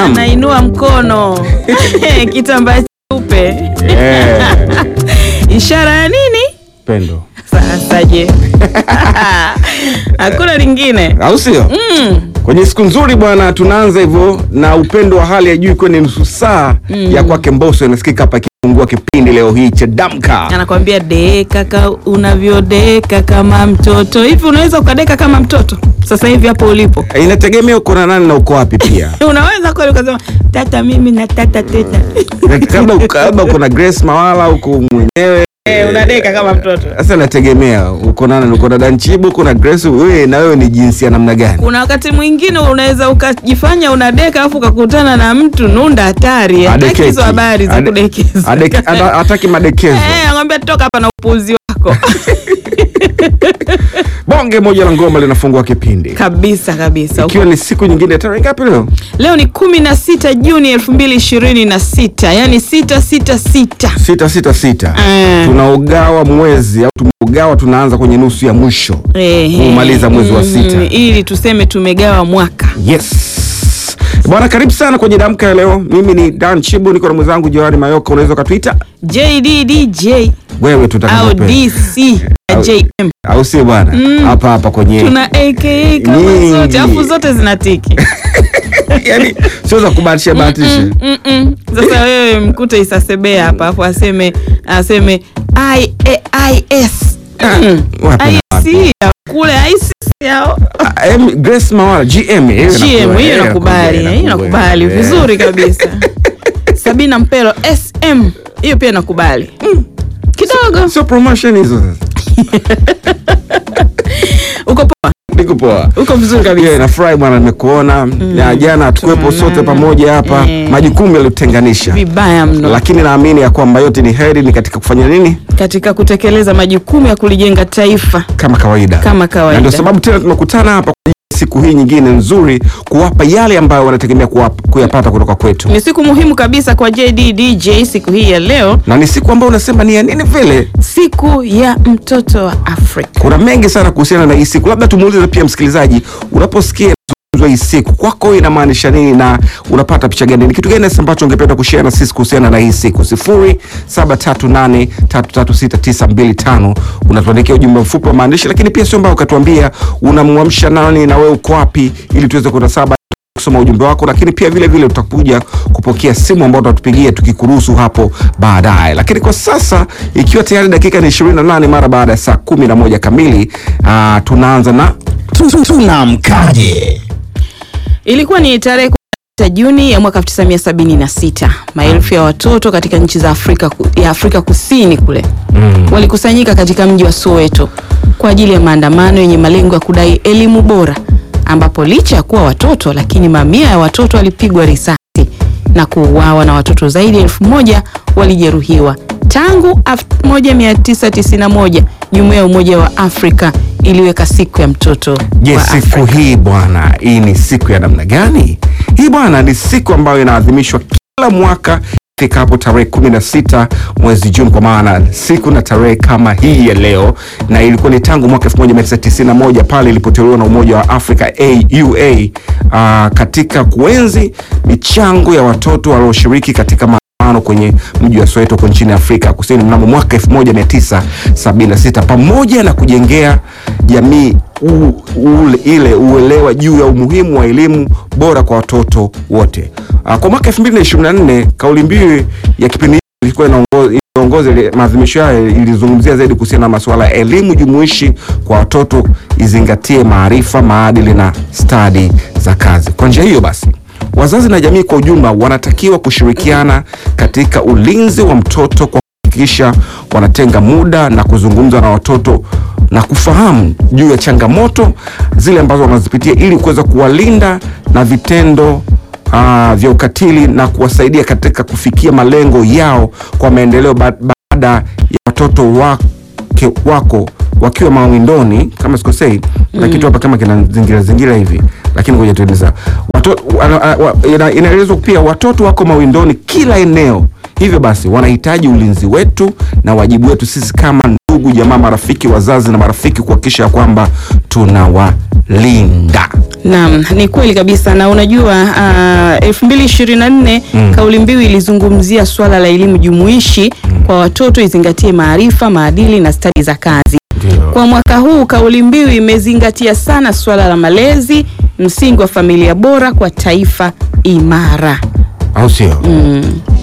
anainua mkono kitambaa cheupe, Eh, ishara ya nini? pendo Sasa je, hakuna lingine au sio? mm. Kwenye siku nzuri bwana, tunaanza hivyo na upendo wa hali ya juu, ikiwa ni nusu saa ya kwake Mbosso inasikika hapa ikifungua kipindi leo hii cha Damka. Anakwambia deka ka unavyodeka kama mtoto hivi. Unaweza ukadeka kama mtoto sasa hivi hapo ulipo? Eh, Inategemea uko na nani na uko wapi pia. Unaweza kweli ukasema tata, mimi na tata teta Labda labda uko na Grace Mawala uko mwenyewe Eh, unadeka kama mtoto. Sasa nategemea uko na nani, uko na Danchibu, uko na Grace, wewe na wewe ni jinsi ya namna gani? Kuna wakati mwingine unaweza ukajifanya unadeka afu ukakutana na mtu nunda hatari, hataki Adekeki. hizo habari za Ade- kudekeza. adek- ada- Hataki madekezo. Eh, anakwambia toka hapa na upuuzi wako Bonge moja la ngoma linafungua kipindi kabisa kabisa. ikiwa ni siku nyingine. Tarehe ngapi leo? Leo ni kumi na sita Juni elfu mbili ishirini na sita yani sita sita sita. sita sita sita. Eh. Tunaugawa mwezi au tumeugawa, tunaanza kwenye nusu ya mwisho Ehe. kumaliza mwezi wa sita. Mm, ili tuseme tumegawa mwaka. Yes bwana, karibu sana kwenye damka ya leo. Mimi ni Dan Chibu, niko na mwenzangu Johari Mayoka. Unaweza ukatwita JDDJ wewe au tutakapope DC na Au- JM. au si bwana? Hapa hapa kwenye Tuna AKA kama Nyingi. zote afu zote zinatiki. yani sio za kubahatisha bahatisha. Mm, mm. Sasa wewe mkute isasebea hapa afu aseme aseme I, A- IS Mm. wapi na IC ya kule IC yao Ah, em, Grace Mawala GM hiyo GM inakubali, hiyo eh, nakubali, inakubali, hiyo nakubali eh. vizuri kabisa. Sabina Mpelo SM hiyo pia nakubali kidogo. Sio promotion hizo sasa. Uko poa, Niko poa. uko vizuri kabisa. Yeah, nafurahi bwana nimekuona. Na jana tukuwepo sote pamoja hapa. Eh. Majukumu yalitutenganisha. Vibaya mno Lakini naamini ya kwamba yote ni heri ni katika kufanya nini? katika kutekeleza majukumu ya kulijenga taifa Kama kawaida. kama Na kawaida. ndio sababu tena tumekutana hapa kwa ajili ya siku hii nyingine nzuri kuwapa yale ambayo wanategemea kuwap- kuyapata kutoka kwetu. Ni siku muhimu kabisa kwa JDDJ siku hii ya leo, Na ni siku ambayo unasema ni ya nini vile? siku ya mtoto wa Afrika. Kuna mengi sana kuhusiana na hii siku. Labda tumuulize pia msikilizaji, unaposikia inazungumzwa hii siku kwako inamaanisha nini na unapata picha gani? Ni kitu gani hasa ambacho ungependa kushare na sisi kuhusiana na hii siku? sifuri saba tatu nane tatu tatu sita tisa mbili tano unatuandikia ujumbe mfupi wa maandishi, lakini pia sio mbaya ukatuambia unamwamsha nani na wewe uko wapi, ili tuweze kuenda saba kusoma ujumbe wako, lakini pia vile vile tutakuja kupokea simu ambayo tutatupigia tukikuruhusu hapo baadaye. Lakini kwa sasa ikiwa tayari dakika ni 28 mara baada ya saa 11 kamili, aa, tunaanza na Tunamkaje? Ilikuwa ni tarehe 16 Juni ya mwaka 1976. Maelfu ya watoto katika nchi za Afrika ku- ya Afrika Kusini kule walikusanyika katika mji wa Soweto kwa ajili ya maandamano yenye malengo ya kudai elimu bora, ambapo licha ya kuwa watoto, lakini mamia ya watoto walipigwa risasi na kuuawa na watoto zaidi ya elfu moja walijeruhiwa. Tangu 1991 Jumuiya ya Umoja wa Afrika iliweka siku ya mtoto je, wa siku Afrika. hii bwana, hii ni siku ya namna gani? Hii bwana ni siku ambayo inaadhimishwa kila mwaka ifikapo tarehe 16 mwezi Juni, kwa maana siku na tarehe kama hii ya leo, na ilikuwa ni tangu mwaka 1991 pale ilipoteuliwa na Umoja wa Afrika AUA ah, katika kuenzi michango ya watoto walioshiriki katika maandamano kwenye mji wa Soweto huko nchini Afrika Kusini mnamo mwaka 1976 pamoja na kujengea jamii u, ule, ile uelewa juu ya umuhimu wa elimu bora kwa watoto wote. Ah, Kwa mwaka 2024 kauli mbiu ya kipindi hiki ilikuwa inaongo- inaongoza ile maadhimisho hayo ilizungumzia zaidi kuhusiana na masuala ya elimu jumuishi kwa watoto, izingatie maarifa, maadili na stadi za kazi. Kwa njia hiyo basi wazazi na jamii kwa ujumla wanatakiwa kushirikiana katika ulinzi wa mtoto kwa kuhakikisha wanatenga muda na kuzungumza na watoto na kufahamu juu ya changamoto zile ambazo wanazipitia ili kuweza kuwalinda na vitendo ah, vya ukatili na kuwasaidia katika kufikia malengo yao kwa maendeleo ba- baada ya watoto wake wako wakiwa mawindoni kama sikosei na kitu hapa kama kina zingira zingira hivi lakini ngoja tueleza watoto wana- wa- ina- inaelezwa pia watoto wako mawindoni kila eneo Hivyo basi wanahitaji ulinzi wetu na wajibu wetu sisi kama ndugu, jamaa, marafiki, wazazi na marafiki kuhakikisha kwamba tunawalinda. Naam, ni kweli kabisa na unajua uh, 2024 Mm. kauli mbiu ilizungumzia swala la elimu jumuishi kwa watoto izingatie maarifa, maadili na stadi za kazi. Ndio. Kwa mwaka huu kauli mbiu imezingatia sana swala la malezi, msingi wa familia bora kwa taifa imara. Au sio? Mm.